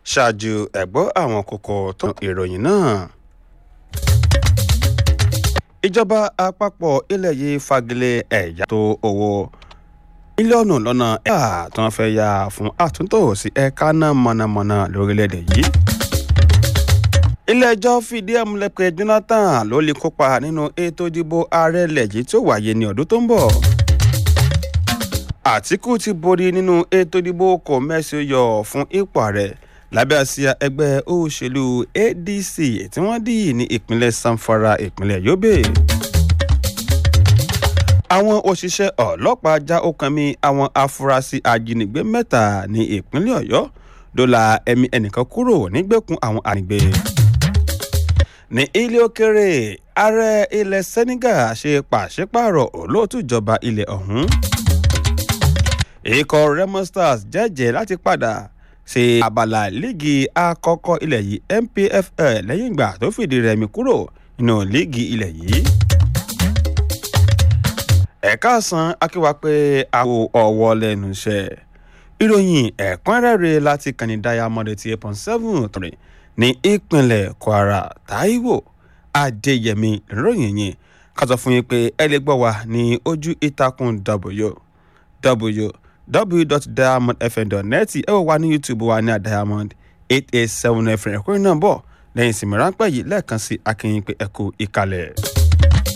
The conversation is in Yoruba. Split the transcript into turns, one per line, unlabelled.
ṣáájú ẹ̀gbọ́ àwọn kókó tó ìròyìn náà. ìjọba àpapọ̀ ilẹ̀ yìí fagilé ẹ̀yà tó owó mílíọ̀nù lọ́nà ẹ̀ka tí wọ́n fẹ́ yá fún àtúntò sí ẹ̀ka náà mọ̀nàmọ́ná lórílẹ̀‐èdè yìí. ilé-ẹjọ́ fìdí ẹ̀ múlẹ̀ pé Jonathan ló lè kópa nínú ètò ìdìbò ààrẹ ilẹ̀ yìí tí ó wáyé ní ọdún tó ń bọ̀. Àtíkù ti borí nínú ètò ìdìbò kò mẹ́sì yọ fún ipò ààrẹ lábẹ́ àsíá ẹgbẹ́ òṣèlú ADC tí wọ́n dì ní ìpínlẹ̀ Zamfara ìpínlẹ̀ Yobe àwọn òṣìṣẹ́ ọlọ́pàá já ọkàn mi àwọn afurasí ajínigbé mẹ́ta ní ìpínlẹ̀ ọ̀yọ́ dóòlà ẹ̀mí ẹnìkan kúrò nígbèkùn àwọn ànígbé. ní ilé òkèrè ààrẹ ilẹ̀ Senegal ṣe pàṣípààrọ̀ olóòtú ìjọba ilẹ̀ ọ̀hún. ikọ̀ Remo Stars jẹ́jẹ́ láti padà ṣe abala líìgì àkọ́kọ́ ilẹ̀ yìí NPFL lẹ́yìn ìgbà tó fìdí rẹmi kúrò nínú líìgì ilẹ̀ yìí ẹ̀ka àsán akíwá pé àwọ̀ ọ̀wọ́ lẹ́nu iṣẹ́ ìròyìn ẹ̀kúnrẹ́rẹ́ láti kàní Diamond eighty eight point seven three ní ìpínlẹ̀ Kwara Táíwò Adéyẹmí ìròyìn yìí ká sọ fún yín pé ẹ lè gbọ́ wa ní ojú ìtàkùn www.diamondfm.net ẹ wò wá ní YouTube wa ní Diamond eight eight seven fm ẹ̀kúnrẹ́ náà bọ̀ lẹ́yìn ìsinmi ráńpẹ́ yìí lẹ́ẹ̀kan sí akínyìn pé ẹ kú ìkàlẹ̀.